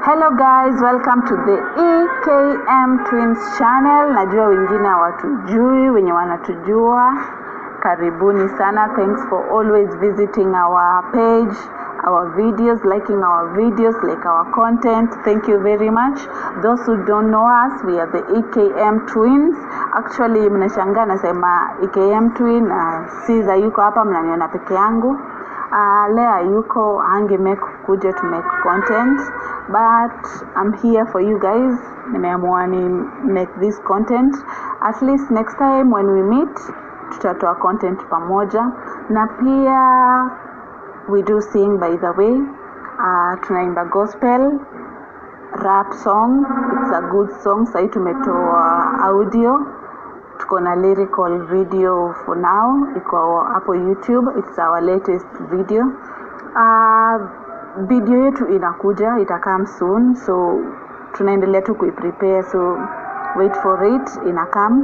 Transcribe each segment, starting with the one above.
Hello guys, welcome to the EKM Twins channel. Najua wengine hawatujui, wenye wanatujua karibuni sana. Thanks for always visiting our page, our videos, liking our videos, like our content. Thank you very much. Those who don't know us, we are the EKM Twins. Actually, mnashangaa nasema EKM Twin, uh, Caesar yuko hapa, mnaniona peke yangu. Uh, Lea yuko ange make kuja to make content but I'm here for you guys nimeamua ni make this content at least next time when we meet tutatoa content pamoja na pia we do sing by the way uh, tunaimba gospel rap song it's a good song sahii tumetoa audio tuko na lyrical video for now iko hapo youtube it's our latest video uh, video yetu inakuja itakam soon so tunaendelea tu kuiprepare so wait for it inakam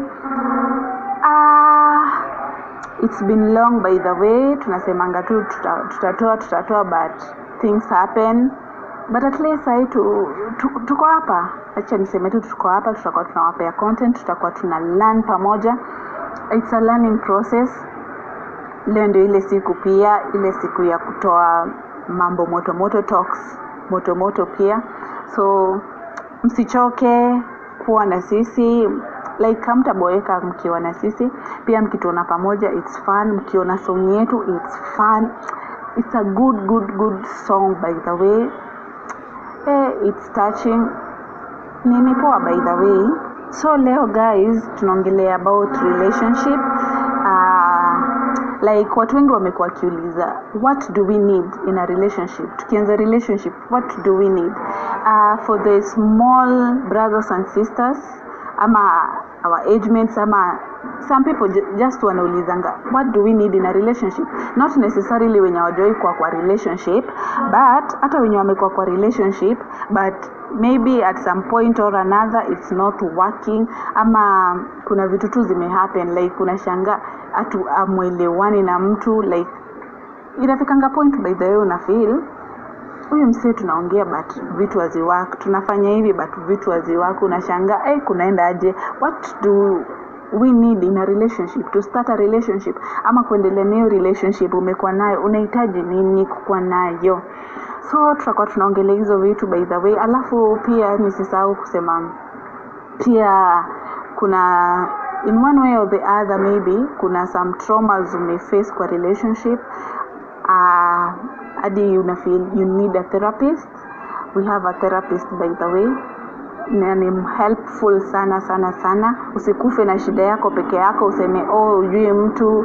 uh, it's been long by the way tunasemanga tu tuta- tutatoa tutatoa but things happen but at least sahii tu, tu, tuko hapa acha niseme tu tuko hapa tutakuwa tunawapea content tutakuwa tuna learn pamoja it's a learning process leo ndio ile siku pia ile siku ya kutoa mambo moto moto talks moto moto pia so msichoke kuwa na sisi like hamtaboeka mkiwa na sisi pia mkituona pamoja its fun mkiona song yetu its fun it's a good good good song by the way eh, it's touching nini poa by the way so leo guys tunaongelea about relationship uh, like watu wengi wamekuwa wakiuliza what do we need in a relationship tukianza relationship what do we need uh, for the small brothers and sisters ama our age mates ama some people ju- just wanaulizanga what do we need in a relationship not necessarily wenye wajawai kuwa kwa relationship but hata wenye wamekuwa kwa relationship but maybe at some point or another it's not working ama kuna vitu tu zimehappen like unashanga hatu amwelewani na mtu like inafikanga point by the way una feel huyu msee tunaongea but vitu haziwak tunafanya hivi but vitu haziwak unashanga hey, kunaenda aje what do we need in a relationship to start a relationship ama kuendelea nayo relationship umekuwa nayo unahitaji nini kukuwa nayo so tutakuwa tunaongelea hizo vitu by the way alafu pia nisisahau kusema pia kuna in one way or the other maybe kuna some traumas umeface kwa relationship uh, hadi una feel you need a therapist we have a therapist by the way na ni helpful sana sana sana usikufe na shida yako peke yako useme oh ujui mtu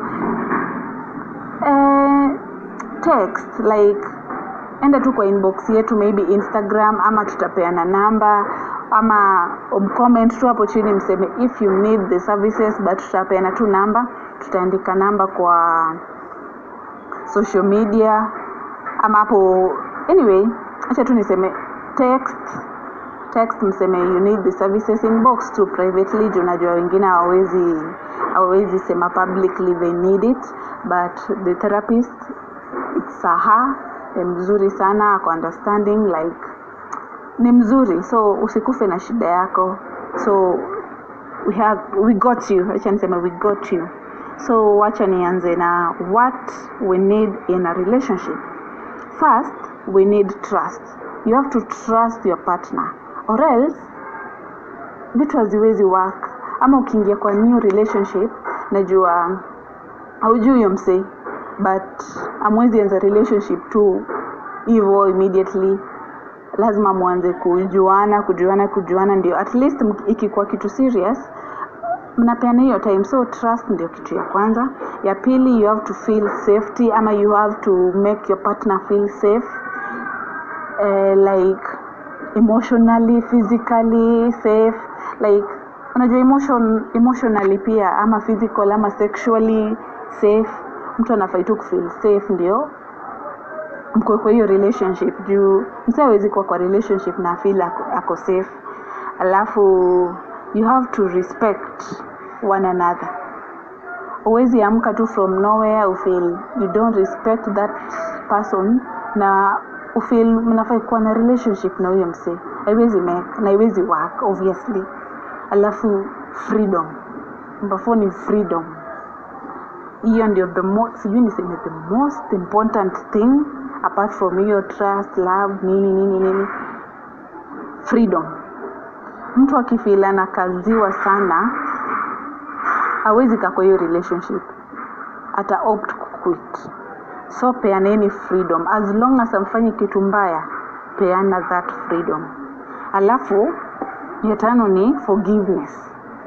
eh, text like enda tu kwa inbox yetu maybe instagram ama tutapeana namba ama mcomment tu hapo chini mseme if you need the services but tutapeana tu namba tutaandika namba kwa social media ama hapo anyway acha tu niseme text text mseme you need the services inbox tu privately juu najua wengine hawawezi hawawezi sema publicly they need it but the therapist it's a her ni mzuri sana ako understanding like ni mzuri so usikufe na shida yako so we have we got you acha niseme we got you so wacha nianze na what we need in a relationship first we need trust you have to trust your partner or else vitu haziwezi work ama ukiingia kwa new relationship najua haujui huyo msee but amwezi anza relationship tu hivyo immediately lazima mwanze kujuana kujuana kujuana ndio at least mki- ikikuwa kitu serious mnapeana hiyo time so trust ndio kitu ya kwanza ya pili you have to feel safety ama you have to make your partner feel safe uh, like emotionally physically safe like unajua emotion emotionally pia ama physical ama sexually safe mtu anafai tu kufeel safe ndio mko kwa hiyo relationship juu msa awezi kuwa kwa relationship na feel ako, ako safe alafu you have to respect one another huwezi amka tu from nowhere ufeel you don't respect that person na ufeel mnafai kuwa na relationship na huyo msee haiwezi make na haiwezi work obviously alafu freedom number four ni freedom hiyo ndio the most sijui niseme the most important thing apart from hiyo trust love nini nini nini freedom mtu akifeel anakaziwa sana hawezi kaa kwa hiyo relationship ata opt kuquit so peaneni freedom as long as amfanyi kitu mbaya peana that freedom alafu ya tano ni forgiveness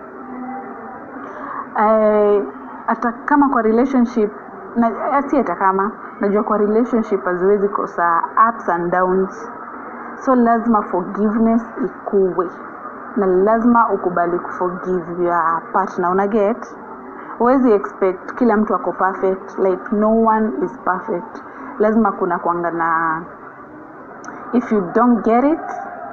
Eh, hata kama kwa relationship na si hata kama najua kwa relationship haziwezi kosa ups and downs so lazima forgiveness ikuwe na lazima ukubali kuforgive your partner una get huwezi expect kila mtu ako perfect like no one is perfect lazima kuna kwanga na if you don't get it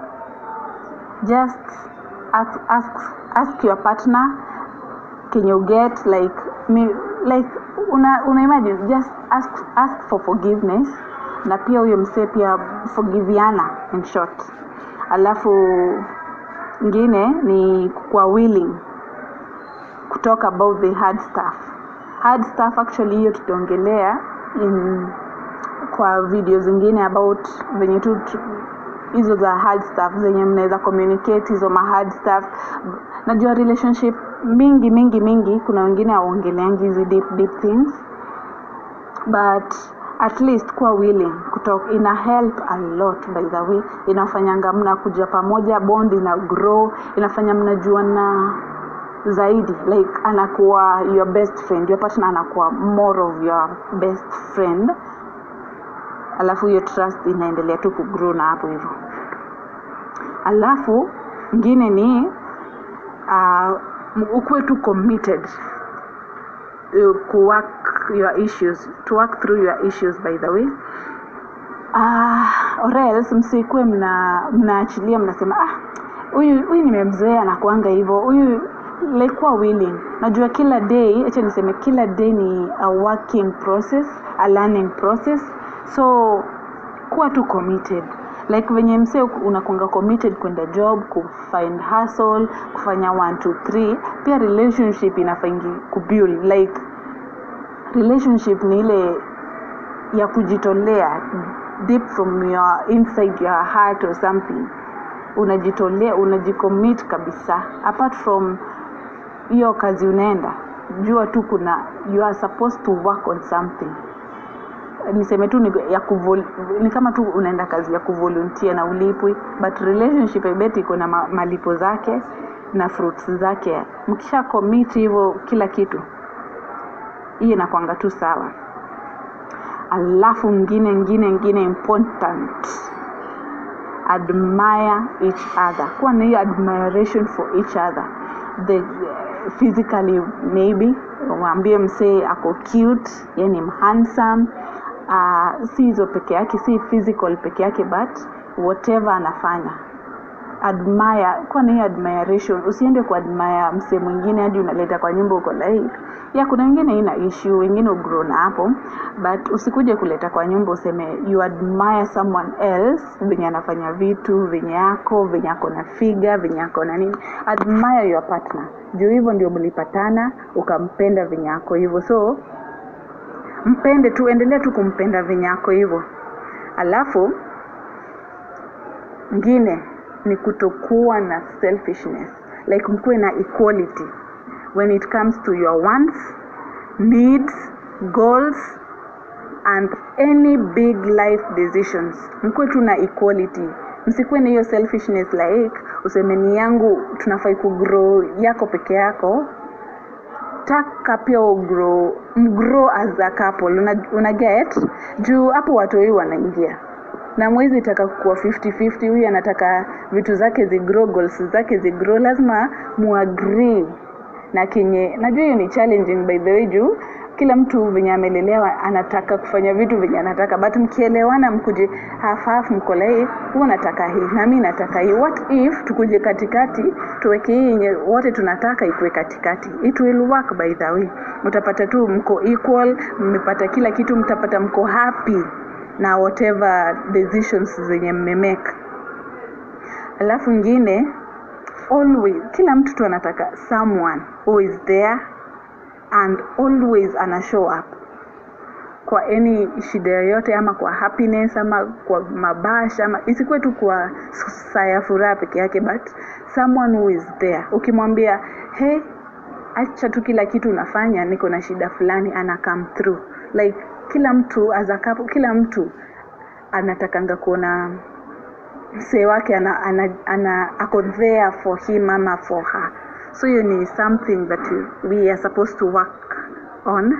just ask, ask, ask your partner can you get like me like una, una imagine just ask, ask for forgiveness na pia huyo msee pia forgiviana in short alafu ingine ni kwa willing kutalk about the hard stuff hard stuff actually hiyo tutaongelea in kwa video zingine about venye tu tu- hizo za hard stuff zenye mnaweza communicate hizo ma hard stuff najua relationship mingi mingi mingi kuna wengine hawaongeleangi hizi deep deep things but at least kuwa willing kutalk ina help a lot by the way inafanyanga mna kuja pamoja bond ina grow inafanya mnajuana zaidi like anakuwa your best friend your partner anakuwa more of your best friend alafu hiyo trust inaendelea tu kugrow na hapo hivyo alafu ingine ni uh, ukuwe tu committed uh, ku work your issues to work through your issues by the way uh, or else msikuwe mna mnaachilia mnasema ah huyu huyu nimemzoea anakuanga hivyo huyu like kuwa willing najua kila day acha niseme kila day ni a working process a learning process so kuwa tu committed like venye msee unakunga committed kwenda job kufind hustle kufanya 1 2 3 pia relationship inafaingi kubuild like relationship ni ile ya kujitolea deep from your inside your heart or something unajitolea unajicommit kabisa apart from hiyo kazi unaenda jua tu kuna you are supposed to work on something niseme tu ni, ya kuvol, ni kama tu unaenda kazi ya kuvolunteer na ulipwi but relationship I bet iko na ma, malipo zake na fruits zake mkisha commit hivyo kila kitu hiyo inakwanga tu sawa alafu ngine ngine ngine important admire each other kuwa na hiyo admiration for each other the physically maybe waambie msee ako cute yani handsome uh, si hizo peke yake si physical peke yake but whatever anafanya admire kuwa na hiyo admiration usiende kuadmire msee mwingine hadi unaleta kwa nyumba uko like ya kuna wengine ina issue wengine ugrow na hapo but usikuje kuleta kwa nyumba useme you admire someone else venye anafanya vitu venye yako venye ako na figa venye ako na nini admire your partner juu hivyo ndio mlipatana ukampenda venye ako hivyo so mpende tu endelea tu kumpenda venye ako hivyo alafu ngine ni kutokuwa na selfishness like mkuwe na equality when it comes to your wants needs goals and any big life decisions mkuwe tu na equality msikuwe na hiyo selfishness like usemeni yangu tunafai kugrow yako peke yako taka pia ugrow mgrow as a couple una, una get juu hapo watoi wanaingia na mwezi taka kuwa 50-50 huyu anataka vitu zake zigrow goals zake zigrow lazima muagree na kenye najua hiyo ni challenging by the way juu kila mtu venye amelelewa anataka kufanya vitu venye anataka but mkielewana mkuje half half mko like huwa nataka hii na mimi nataka hii what if tukuje katikati tuweke hii yenye wote tunataka ikuwe katikati it will work by the way utapata tu mko equal mmepata kila kitu mtapata mko happy na whatever decisions zenye mmemake alafu ingine always kila mtu tu anataka someone who is there and always ana show up kwa any shida yoyote ama kwa happiness ama kwa mabasha ama isikuwe tu kwa saa ya furaha peke yake but someone who is there ukimwambia hey acha tu kila kitu unafanya niko na shida fulani ana come through like kila mtu as a couple, kila mtu anatakanga kuona msee wake ana, ana, ana ako there for him ama for her so hiyo ni something that we are supposed to work on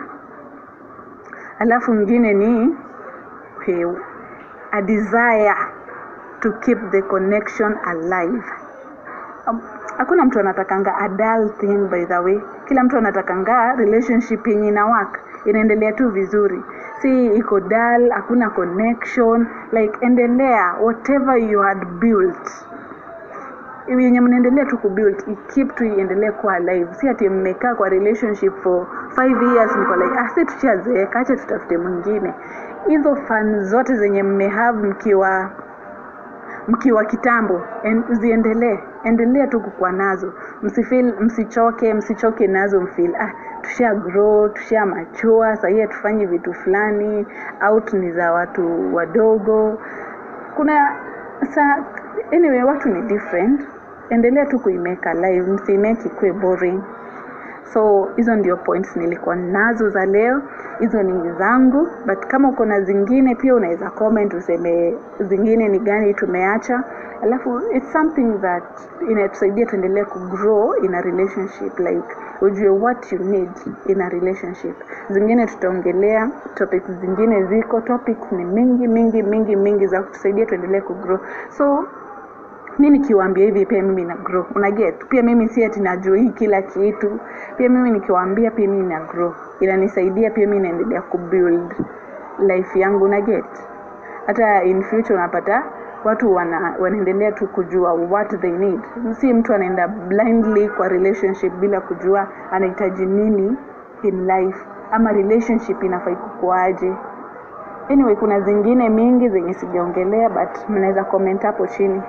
alafu ingine ni okay, a desire to keep the connection alive Um, hakuna mtu anatakanga a dull thing by the way kila mtu anatakanga relationship yenye ina work inaendelea tu vizuri si iko dull hakuna connection like endelea whatever you had built yenye mnaendelea tu kubuild keep tu iendelee kuwa alive si ati mmekaa kwa relationship for five years mko like ah si tushazeeka acha tutafute mwingine hizo fan zote zenye mmehave mkiwa mkiwa kitambo en, ziendelee endelea tu kukua nazo msifeel msichoke msichoke nazo mfeel ah tusha grow tusha machua sahii hatufanyi vitu fulani out ni za watu wadogo kuna sa anyway watu ni different endelea tu kuimeka live msiimeki ikuwe boring so hizo ndio points nilikuwa nazo za leo hizo ni zangu but kama uko na zingine pia unaweza comment useme zingine ni gani tumeacha alafu it's something that inatusaidia tuendelee kugrow in a relationship like ujue what you need in a relationship zingine tutaongelea topics zingine ziko topics ni mingi mingi mingi mingi za kutusaidia tuendelee kugrow so mi nikiwaambia hivi pia mimi na grow una get pia mimi si ati najua hii kila kitu pia mimi nikiwaambia pia mimi na grow inanisaidia pia mimi naendelea kubuild life yangu una get hata in future unapata watu wana, wanaendelea tu kujua what they need si mtu anaenda blindly kwa relationship bila kujua anahitaji nini in life ama relationship inafai kukuaje anyway kuna zingine mingi zenye sijaongelea but mnaweza comment hapo chini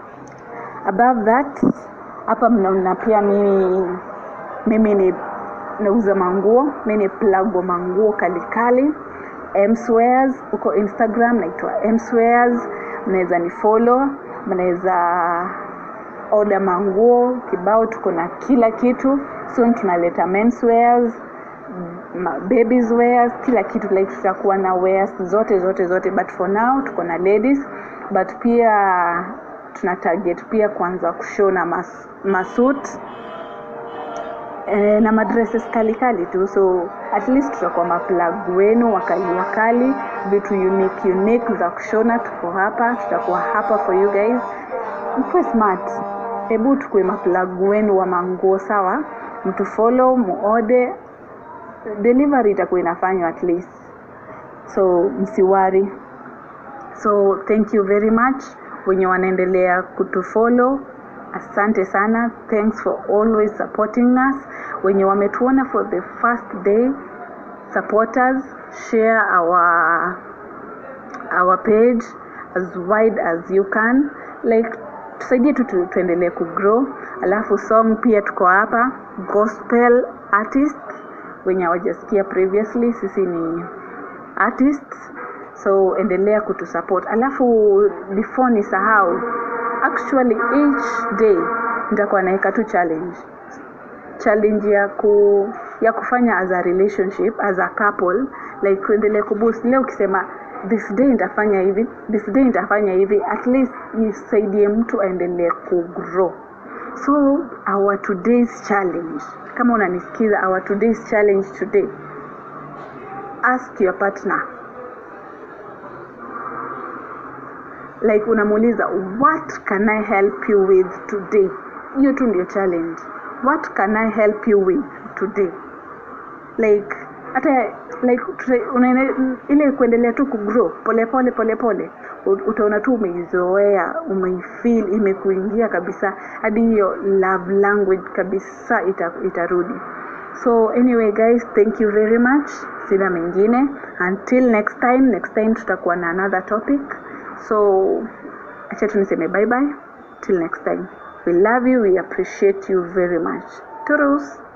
above that hapa mnaona pia mimi mimi ni nauza manguo mi ni plug wa manguo kalikali mswears huko instagram naitwa mswears mnaweza ni follow mnaweza oda manguo kibao tuko na kila kitu soon tunaleta menswears babies wears kila kitu like tutakuwa na wears zote zote zote but for now tuko na ladies but pia tuna target pia kuanza kushona mas, masut e, na madresses kalikali tu so at least tutakuwa maplug wenu wakali wakali vitu unique unique za kushona tuko hapa tutakuwa hapa for you guys mkuwe smart hebu tukue maplug wenu wa manguo sawa mtu follow muode delivery itakuwa inafanywa at least so msiwari so thank you very much wenye wanaendelea kutufollow asante sana thanks for always supporting us wenye wametuona for the first day supporters share our our page as wide as you can like tusaidie tu tu- tuendelee kugrow alafu song pia tuko hapa gospel artist wenye hawajasikia previously sisi ni artists so endelea kutusupport alafu before ni sahau actually each day nitakuwa naweka tu challenge challenge ya ku ya kufanya as a relationship as a couple like tuendelee kuboost leo ukisema this day nitafanya hivi this day nitafanya hivi at least isaidie mtu aendelee kugrow so our today's challenge kama unanisikiza our today's challenge today ask your partner like unamuuliza what can i help you with today hiyo tu ndio challenge what can i help you with today like hata like tuta- unaene- ile kuendelea tu kugrow polepole polepole utaona tu umeizoea umeifeel imekuingia kabisa hadi hiyo love language kabisa ita, itarudi so anyway guys thank you very much sina mengine until next time next time tutakuwa na another topic so acha tu niseme bye bye till next time we love you we appreciate you very much turus